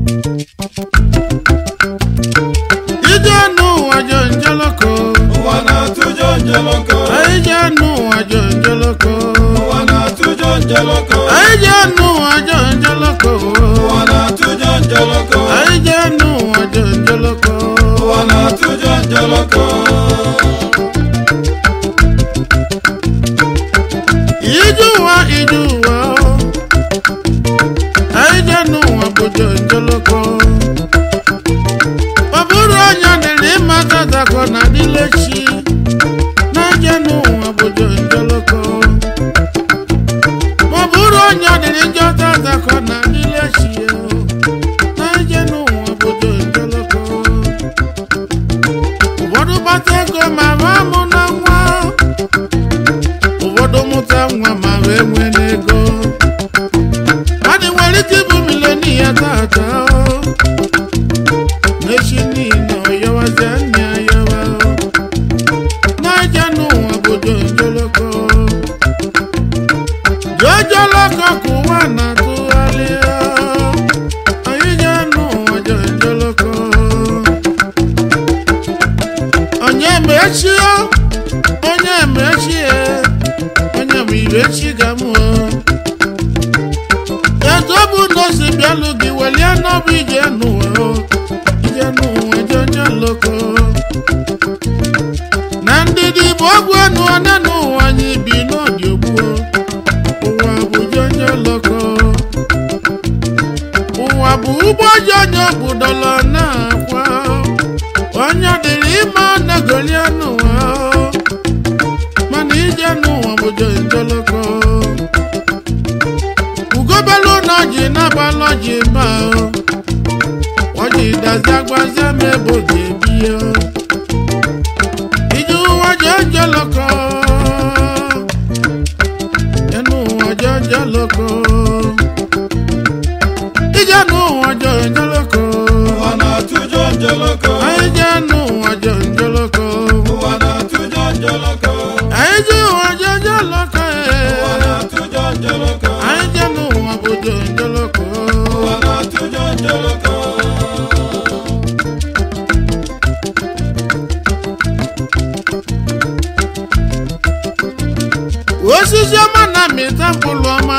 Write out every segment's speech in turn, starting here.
ije n'ụwa jọ njeloko ụwa na-atụjọ njeloko anyị je n'ụwa jọ njeloko ụwa na-atụjọ njeloko anyị je n'ụwa jọ njeloko ụwa na-atụjọ njeloko anyị je n'ụwa jọ njeloko ụwa na-atụjọ njeloko ije ụwa ije ụwa anyị je n'ụwa bụ jọ njeloko ọ bụrụ onye dịrị ịmata zakọ na dịlechi na je n'ụwa bụ jọ njeloko ọ bụrụ onye dịrị njọta zakọ na dịlechi na je n'ụwa bụ jọ njeloko ụfọdụ gbata ego ma ma mụ na nwa ụfọdụ mụta nwa ma wee nwee n'ego mmadụ nwere ike ịbụ milonia tata n'echi niile ọyọwazie nne ayọwa n'aja n'ụwa bụ jonjoloko jonjoloko ka ụwa na-atụgharị anyị ga n'ụwa jonjoloko onye ma echi onye ma echi onye ma ire echi ga-amụọ etu ọ bụ na o si bịalụ gị welie n'ọbụ ije n'ụwa o ije n'ụwa jonye loko na ndịdị bụ ọgwụ enu one n'ụwa anyị bi n'ọdị ogbuo ụwa bụ jonye loko ụwa bụ ụgbọ jonye bụ dọla na-akwa onye dịrị ime na-egolie n'ụwa mana ije n'ụwa bụ jonjoloko ugobelu na ọjị na-agbalụ ọjị ma ọjị dazi agbazie ma ebe oge ebie ije ụwa jonjoloko enu ụwa jonjoloko ije n'ụwa jonjoloko ụwa na-atụjọ njeloko anyị je n'ụwa jonjoloko ụwa na-atụjọ njeloko anyị je ụwa jonjoloko ụwa na-atụjọ njeloko anyị je n'ụwa bụ jonjoloko ụwa na-atụjọ njeloko osisi ọma na-amịta mkpụrụ ọma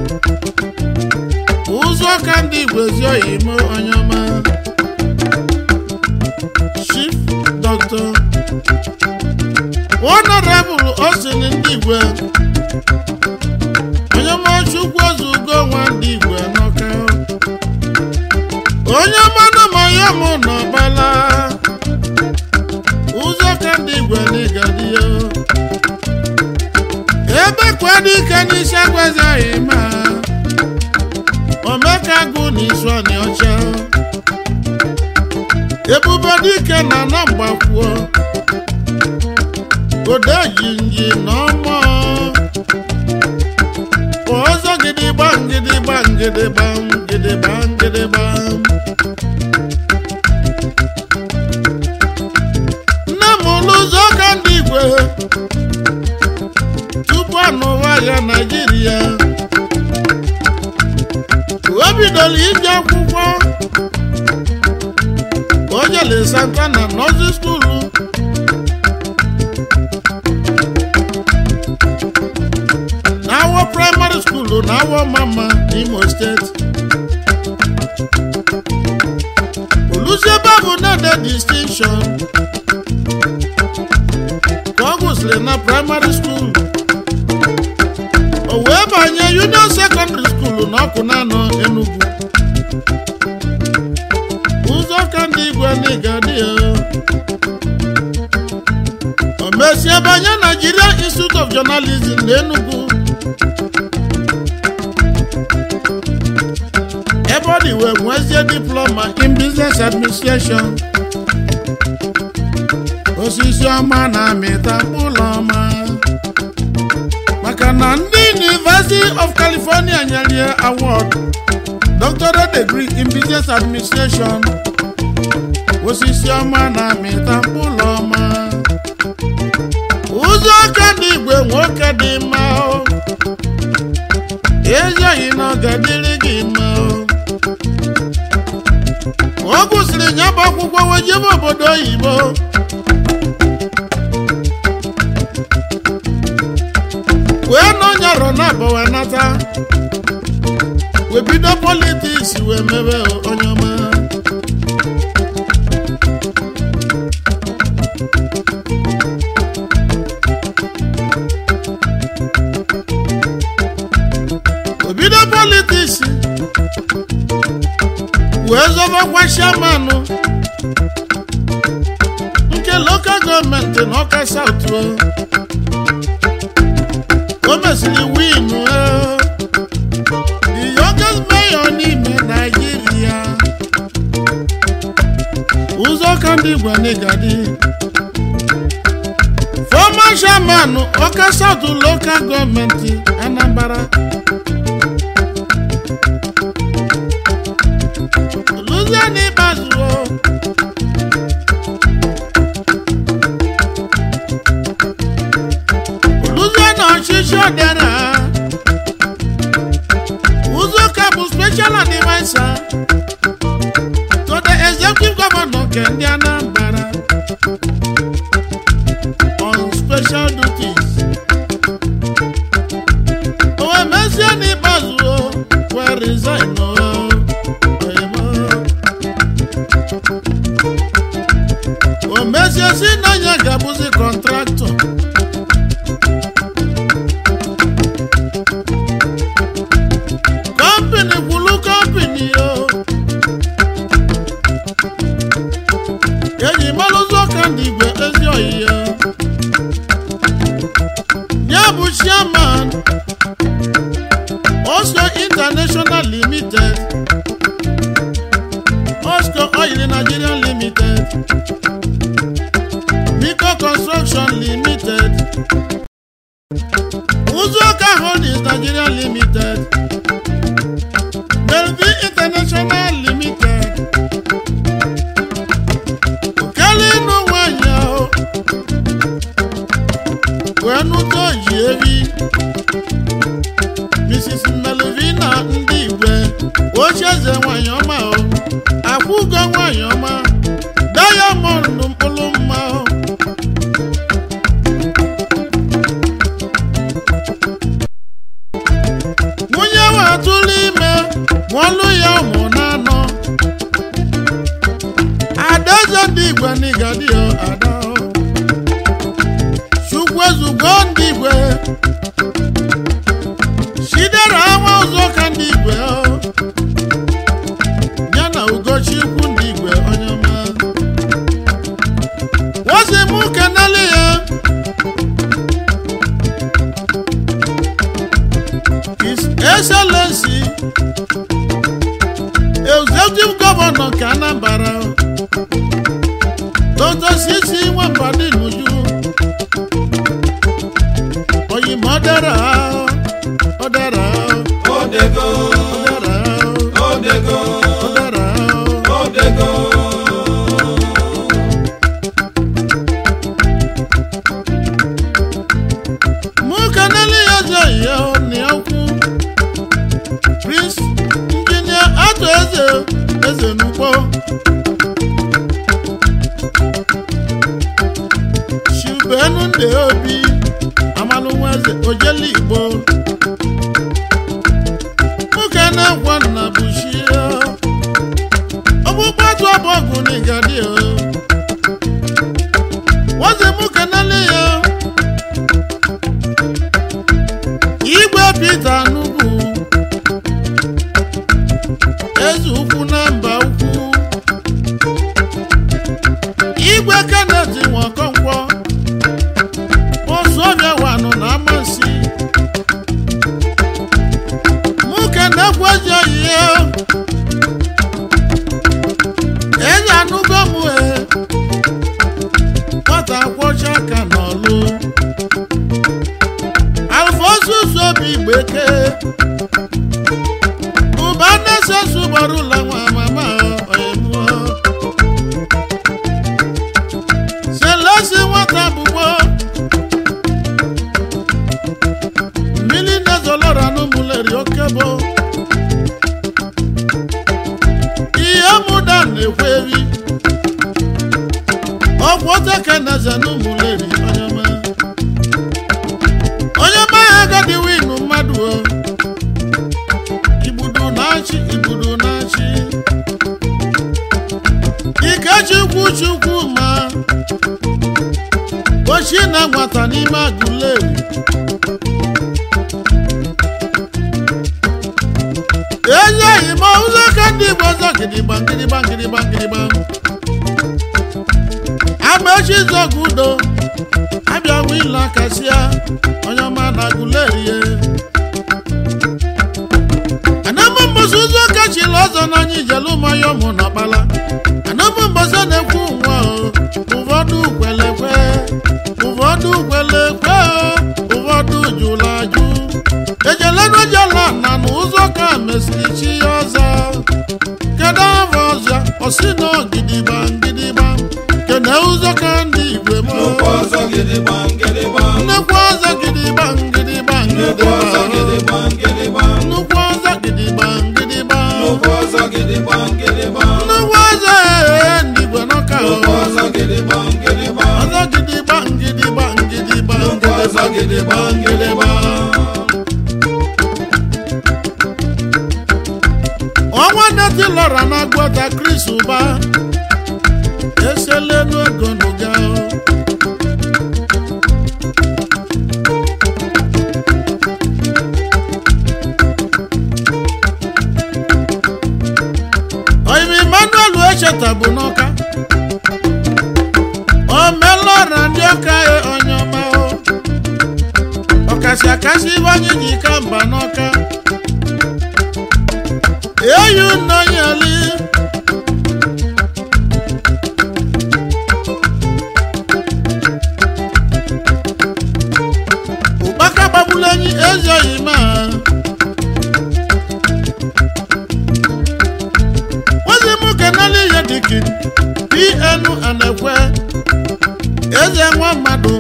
ụzọ ka ndị igbo ezi oyi ime onye ọma chief dr honorable osin ndị igwe onye ọma chukwu ozu ugo nwa ndị igwe n'ọka onye ọma na ma ya mụ n'ọbala ụzọ ka ndị igwe n'ịgadị ya ebe kwado ike n'isi agwazighị ma omeka gụ n'isu ọnị ọcha ebube dike na na mgbakwuo odejinji na ọmọ ọzọ gidigba gidigba gidigba gidigba gidigba nne m n'ụzọ ka ndị igwe tupu anụwa agha naijiria o bidoro ije akwụkwọ o jele santana nọzi skuulu n'awọ praịmarị skuulu na awọ mama n'imo steeti olusiebe bụ nede distinction ka ọ gụsịrị na praịmarị skuulu o wee banye union secondary school n'ọkụ na-anọ Enugu ụzọ ka ndị igwe n'ịga dị ya o mesie banye Nigeria Institute of Journalism na Enugu ebe ọ dị wee nwezie diploma in business administration osisi ọma na-amịta mkpụrụ ọma maka na ndị University of California nyere ya award doctorate degree in business administration osisi ọma na-amịta mkpụrụ ọma ụzọ aka dị igwe nwoke dị mma o ezighị na ọ ga-adịrị gị mma o o gụsịrị ya bụ akwụkwọ wee jebe obodo oyibo wee n'ọnya rọ na abọ wee nata wee bido politiks wee mebe onye ọma o bido politiks wee zọbakwa shamanụ nke lokal gọọmenti n'ọka saut o o mesịrị win the youngest mayor n'ime naijiria ụzọ ka ndị igbo n'igadi former chairman ọka saut lokal gọọmenti anambra Louisiana Ikpeazụ o. Louisiana ọchịchị ọdịara Uzoka bụ special advisor to the executive governor nke ndị Anambra on special duties. O wee mezie n'ikpeazụ o wee resign o. Oyimo. o mezie si na ya ga-abụzi kọntraktọ kọmpini kwulu kọmpini yo eji malụzi ọka ndị igwe ezi oyiyo ya bụ chairman Osco International Limited Osco Oil Nigeria Limited Biko Construction Limited Uzoka Holdings Nigeria Limited Melvin International Limited Okelinu nwanyị ahụ wee nụta oji ebi Mrs. Melvina ndị igwe ochieze nwanyị ọma o akwụgo nwanyị ọma Diamond mkpụrụ mma o nwunye watụrụ ime mụọlụ ya ụmụ n'anọ adaeze ndị igwe n'igadi o ada o chukwu ezugo ndị igwe chidera nwa ụzọ ka ndị igwe o ya na ugochukwu ndị igwe onye ọma wozi mụ kenele ya His Excellency Executive Governor nke Anambra Dr. Sisi Nwambadi Nuju Oyinbo dara ọ dara Odego, ọ dara Odego, ọ dara Odego. mụ kenele ya eze ya na okwu Prince Injinia Atụ Eze Eze n'ugbo Chibenu ndị obi amalụnwa eze ojeli igbo nwoke na-ekwe nna bụ shia ọgbụgba atụ abụọgụ n'igadi o wazi mụ kenele ya igwe Pita Nnukwu eze ukwu na mba ukwu igwe Kenneth Nwakonkwo Osuobia wanụ na amasị nwoke na-ekweji oyiye eze anụgo m e nwata kwọcha aka n'ọlụ alfonsus obi gbeke ụba nnesesu gbara ụlọ nwa na-ekwe eri ọgwụ oteke na eze n'ụmụleri onye ọma onye ọma ya agadi winu mmadụ o igbudu na-achị igbudu na-achị ikechukwu chukwu ma ochie na nwata n'ime agụleri ezeghị ma ụzọ ka ndị igbo ọzọ gidigba gidigba gidigba gidigba amaechi zọgụ udo abịa wila kasịa onye ọma na agụlerie anamụ mbọsị ụzọ kachila ọzọ n'anya ijelu mmanya ụmụ na ọkpala anamụ mbọsị na-ekwu nwa o, ụfọdụ kwelekwe ụfọdụ kwelekwe o, ụfọdụ jụrụ ajụ ejelenujela na n'ụzọ ka mesiri chi ya ọzọ kedu afọ ọzọ ọsị na gidigba gidigba kene ụzọ ka ndị igwe m nnukwu ọzọ gidigba gidigba nnukwu ọzọ gidigba gidigba nnukwu ọzọ gidigba gidigba gidigba nnukwu ọzọ gidigba gidigba nnukwu ọzọ gidigba gidigba nnukwu ọzọ ee ndị igwe n'ọka nnukwu ọzọ gidigba gidigba ọzọ gidigba gidigba gidigba nnukwu ọzọ gidigba gidigba ọnwa neti lọra na agwọta kris ụba eselenu ego n'ụga oyimi emmanuel echeta bụ n'ọka omelọra ndị ọka e onye ọma o ọkasị akasị ibe anyị ji ka mba n'ọka eyi nnọnyeli ụkpaka gbagburu enyi ezoghị ma ozi m kenali ihe dịki pn anekwe eze nwa mmadụ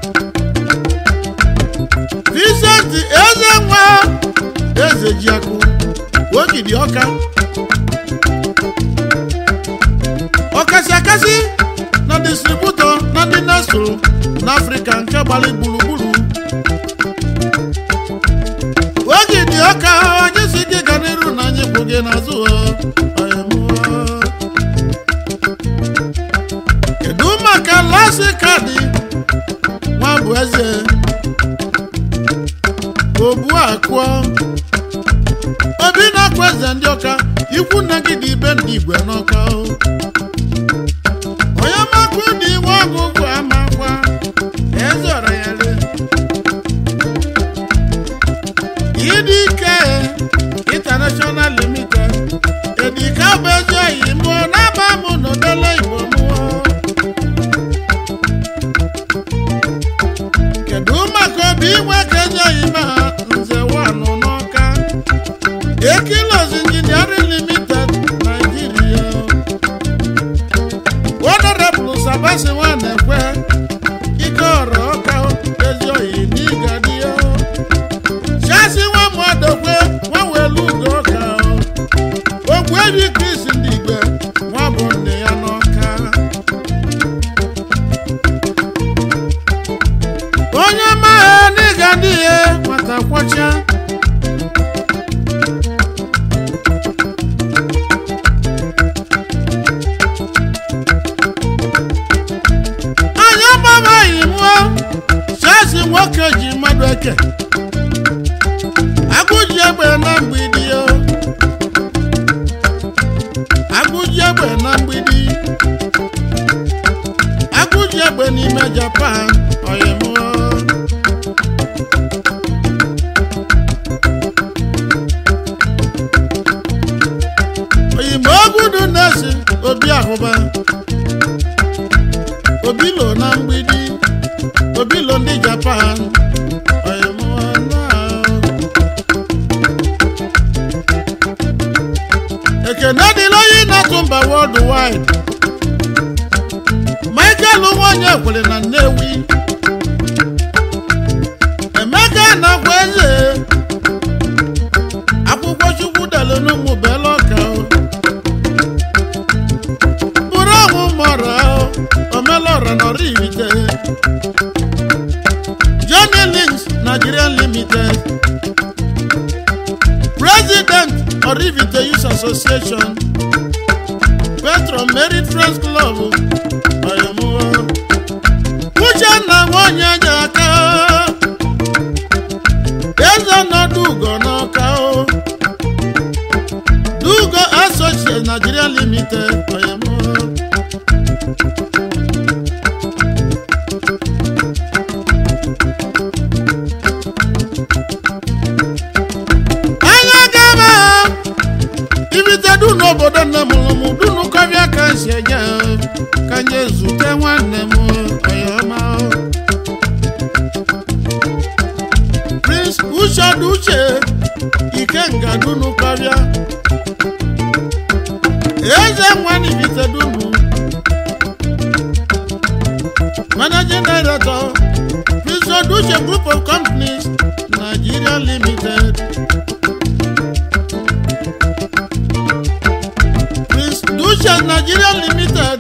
Vincent eze nwa eze jiakụ ogidi ọka ọkasị akasị na distributọ na ndị na-eso n'afrịka nke gbara gburugburu ogidi ọka anyị si gị ga n'iru na anyị bụ gị n'azụ ọ. Ọyịmụọ. kedu maka lasi kaadị nwa bụ eze obu akụọ obi na-akwa eze ndị ọka ikwu nna gị dị ibe ndị igwe n'ọka o. onye makụ dị iwe ọgụgụ amakwa eze ọra ya le ịdị ike international limited edika bụ ezi oyi mụọ n'aba mụ n'odele igbo mụọ kedu maka obi inwe ka ezi oyi ma nze wanụ n'ọka Ekilos Engineering Limited, Nigeria. Honorable Sabasi Nwanekwe, ike ọrụ ọka ezi oyi n'ịgadi ya. Chasi nwa mmadụkwe nwa welu ugo ọka. Ogwu ebi Chris ndị igwe nwa bụ nne ya n'ọka. Onye maghị n'ịgadi ya nwata kwọcha. anyị agbabaghị mụọ chasi nwoke ji mmadụ eke agụji egbe na mgbidi o agụji egbe na mgbidi agụji egbe n'ime japan oyimụọ oyimo ogudu na-esi obi ahụba obilo na mgbidi obilo ndị japan oyimụọna ekene dịla onye na-atụ mba world wide michael nwanyị ekwere na nnewi emeka na-agwa eze akwụkwọ chukwu delu n'ụmụ bela ọka o. limited president orivite youth association petron merit friends club oyomuwo uchenna nwanyị aja aka eze nọdụ ugo n'ọka o dugo associate nigeria limited oyomuwo anya gaba ibite du n'obodo nne m lụmụ dunu kọbịa ka si eje ka nye zute nwanne m oyoma prince uchod uche ikenga dunu kọbịa eze nwanne ibite dunu managing director prince oduche group of companies nigeria limited Prince Dusha Nigeria Limited,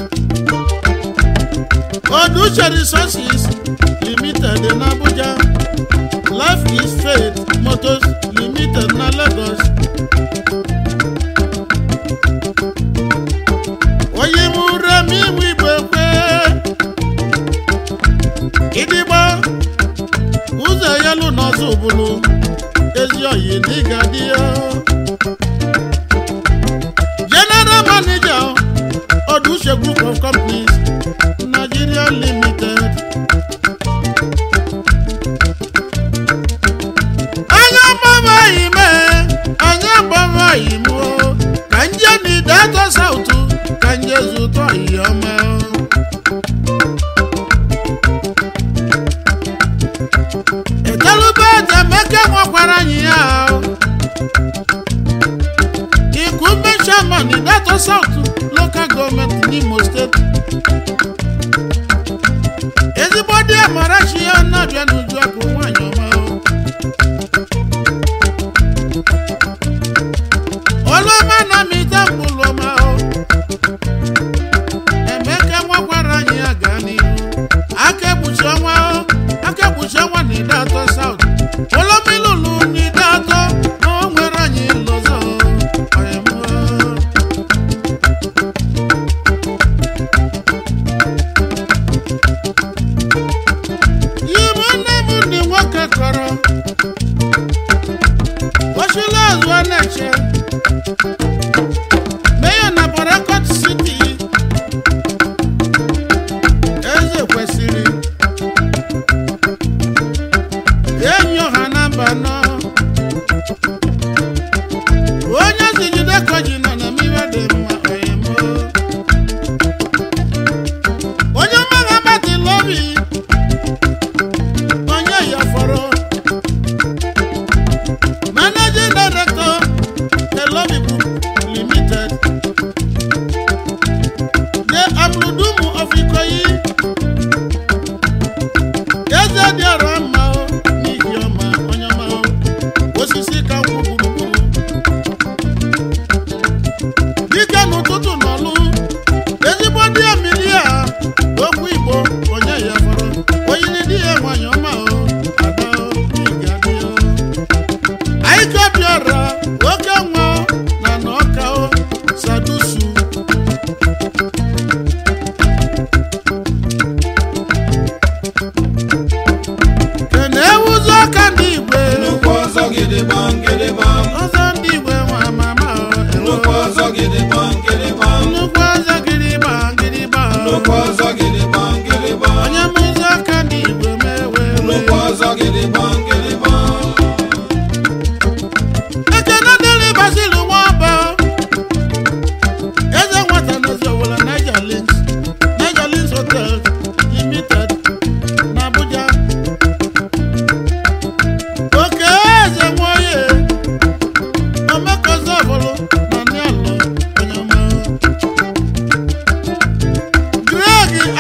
Odusha Resources Limited in Abuja, Life is Faith Motors Limited na Lagos. Onye mụ Remi mụ Igbo kwe, Idigba, ụzọ yelu n'ọzọ ụbụlụ, ezi oyi n'ịga dị ya. general manager oduse group of companies nigeria limited. anya gbaba ime anya gbaba ime o ka nje n'idato sautu ka nje zụtọ ihe ọma etelube etemeke nwekwara anyị ya o. Ikumbe chairman in Delta South local government n'Imo State. Ezigbo dị Amarachi ya na-abịa n'uju akụ nwanyị ọma o. Ọlụọma na mita mkpụrụ ọma o. Emeka nwakwara anyị ya gaa n'ihu. Aka ekpuchi ọnwa o. Aka ekpuchi ọnwa na Delta South. Olomilulu na Delta na o nwere anyị lọzọ o. Ọyịmụ o. Igbo nne m ndị nwoke kọrọ ochila azụ a na-eche meya na Port City eze kwesịrị enyi ọha na mba nọ onye si jide ka ji nọ na mmiri dị mma oyimo onye ọmaga batịla obi onye ya fọrọ managing director elobi group limited the amludumu of ikoyi eze dị ọra mma o n'ihi ọma onye ọma o osisi ka nkwụ gburugburu dike n'ụtụtụ n'ọlụ ezigbo dị emilia okwu igbo onye ya fọrọ oyiri di ya nwanyị ọma o ada o n'iga dị o anyị kebiara oke nwa na na ọka o sadusu kene ewuzi ọka ndị igwe nnukwu ọzọ gidigbam gidigbam ọzọ ndị igwe nwa mama o ewo. nnukwu ọzọ gidigbam gidigbam nnukwu ọzọ gịrịgba gịrịgba o. nnukwu ọzọ gidigbam gidigbam onye mụzi ọka ndị igwe mewe nnukwu ọzọ gidigbam gidigbam ekene dịrị basil nwaba eze nwata n'ozi ọwụla niger links niger links hotel limited na abuja oke eze nwoye omekozi ọbụlụ na nialọ onye ọma greg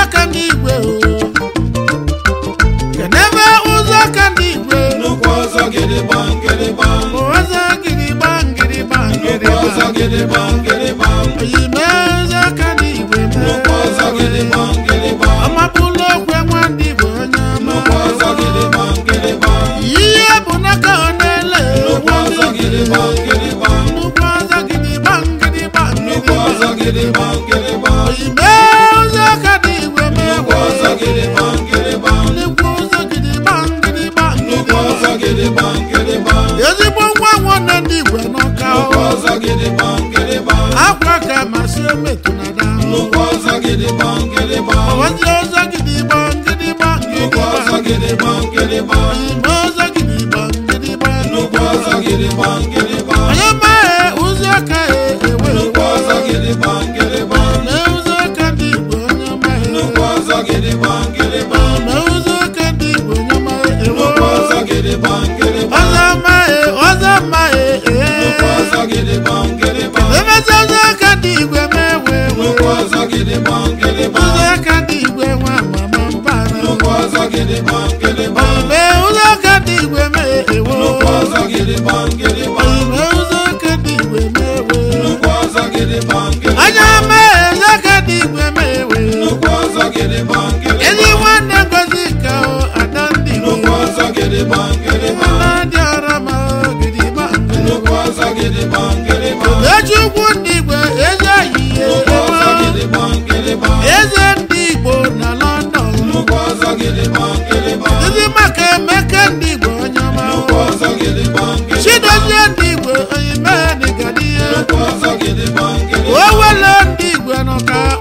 ka ndị igwe o kenebe ụzọ ka ndị igwe nnukwu ọzọ gidigbam gidigbam ụzọ gịrịgba ngịrịgba nnukwu ọzọ ngịrịgba gidigbam gidigbam oyime ụzọ ka ndị igwe nnukwu ọzọ gidigbam gidigbam ọmapụla okwe nwa ndị igbo onye ọma nnukwu ọzọ gidigbam gidigbam ihe bụ n'aka ọ na-ele nnukwu ọzọ gidigbam gidigbam nnukwu ọzọ gịrịgba ngịrịgba nnukwu ọzọ ngịrịgba gidigbam gidigbam oyime ụzọ ka ndị igwe nnukwu ọzọ gidigbam gidigbam nnukwu ụzọ gịrịgba ngịrịgba nnukwu ọzọ ngịrịgba gidigbam gidigbam ezigbo nwa nwanne ndị igwe n'ọka nnukwu ọzọ gidigbam gidigbam akwa ka masị emetụnada nnukwu ọzọ gidigbam gidigbam ọwazi ụzọ gịrịgba ngịrịgba nnukwu ọzọ ngịrịgba gidigbam gidigbam oyime ụzọ gịrịgba ngịrịgba nnukwu ọzọ gidigbam gidigbam onye maghị ụzọ ka ewe nnukwu ọzọ gidigbam gidigbam mee ụzọ ka ndị igwe onye maghị nnukwu ọzọ gidigbam gidigbam mee ụzọ ka ndị igwe onye maghị ewe nnukwu ọzọ gidigbam gidigbam ọzọ maghị ọzọ maghị nnukwu ọzọ gidigbam gidigbam emezi ụzọ ka ndị igwe mee wee nnukwu ọzọ gidigbam gidigbam ụzọ ka ndị igwe nwa mama mbara nnukwu ọzọ gidigbam gidigbam mee ụzọ ka ndị igwe mee ewe nnukwu ọzọ gidigbam gidigbam mee ụzọ ka ndị igwe mee wee nnukwu ọzọ gidigbam gidigbam anya mee ụzọ ka ndị igwe mee wee nnukwu ọzọ gidigbam gidigbam ezi nwanne ngozi ka o ada ndị igwe nnukwu ọzọ gidigbam gidigbam na-adị ọra ma gidigba nnukwu ọzọ gidigbam gidigbam eji ugwu ndị igwe eze ayiye nnukwu ọzọ gidigbam gidigbam eze ndị igbo na london nnukwu ọzọ gidigbam gidigbam ndị maka emeke ndị igbo onye ọma nnukwu ọzọ gidigbam gidigbam chidozie ndị igwe onye mee dịgadị ihe nnukwu ọzọ gidigbam gidigbam owele ndị igwe nọka